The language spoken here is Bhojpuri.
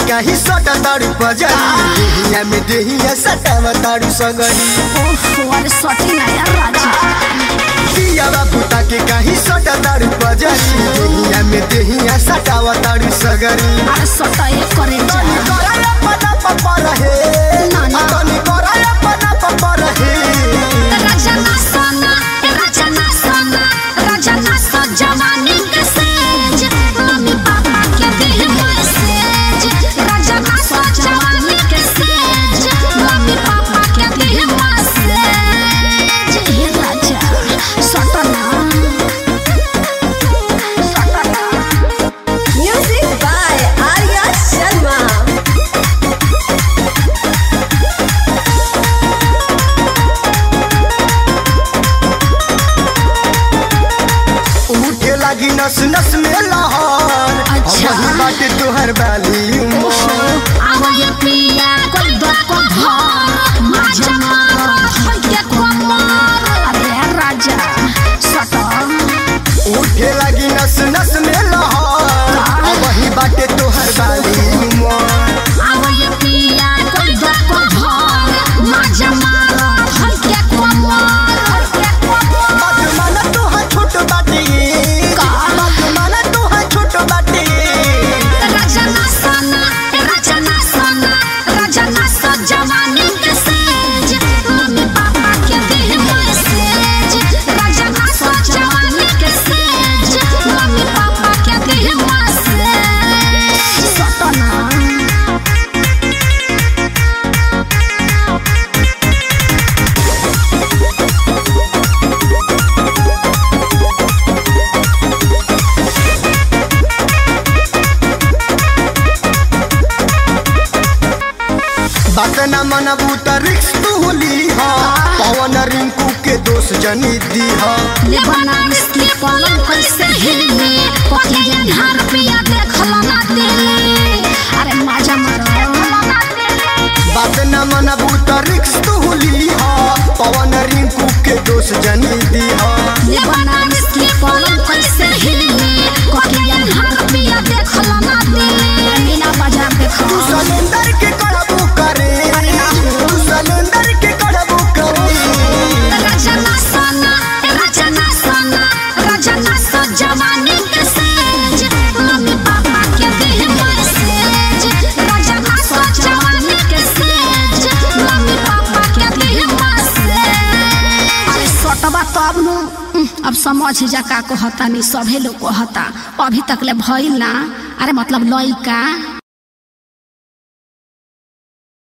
काही सटा ताडू पजरी देहिया में देहिया सटावा ताडू सगरी ओहो अरे सटी ना यार राजा पिया बाबू ताके काही सटा ताडू पजरी देहिया में देहिया सटावा ताडू सगरी अरे सटा ये करे जा तनी कराया पना पपा रहे ना, ना। तनी कराया पना पपा रहे राजा ना सोना राजा ना सोना राजा ना सो जवानी के सेज मम्मी पापा के दिल मैसेज राजा ना सो जवानी के सेज मम्मी पापा के दिल मैसेज हे राजा सटना सटना Music by Arya Sharma. उठे लगी नस नस में लहर अच्छा। अब वही बाटे तोहर बाली उमर आवये पिया कोई दो को घर माजा मारो हल्के कमर अरे राजा सटम उठे लगी नस नस में लहर अब वही बाटे तोहर बाली उमर आवये पिया कोई दो को घर माजा मारो हल्के कमर हल्के कमर बात माना तोहर छोट बाटे का? बात माना तोहर छोट बाटे राजा ना सोना राजा ना सोना राजा ना सो जवानी के सेज मम्मी पापा के दिल मैसेज राजा ना सो जवानी के सेज मम्मी पापा के दिल मैसेज सटना बात ना मनबू त रिक्स तू ली हा पवन रिंकू के दोस्त जनी दी हा ले बना इसकी पलंग कैसे हिले पतिया घर पिया देखला ना दिले अरे मजा मारो बात ना मनबू त रिक्स तू ली हा पवन रिंकू के दोस्त जनी दी हा ले बना इसकी पलंग कैसे हिले पतिया घर पिया देखला ना दिले मीना बाजार तू देखला सलेंदर के कड़बू करे तू सलेंदर के कड़बू करे राजा ना सोना राजा ना सोना राजा ना सो जवानी के सेज मम्मी पापा के दिल मैसेज राजा ना सो जवानी के सेज मम्मी पापा के दिल मैसेज अरे सटबा तब नु उह, अब समझ जा का कहता नहीं सभे लोग कहता अभी तक ले भइल ना अरे मतलब लइका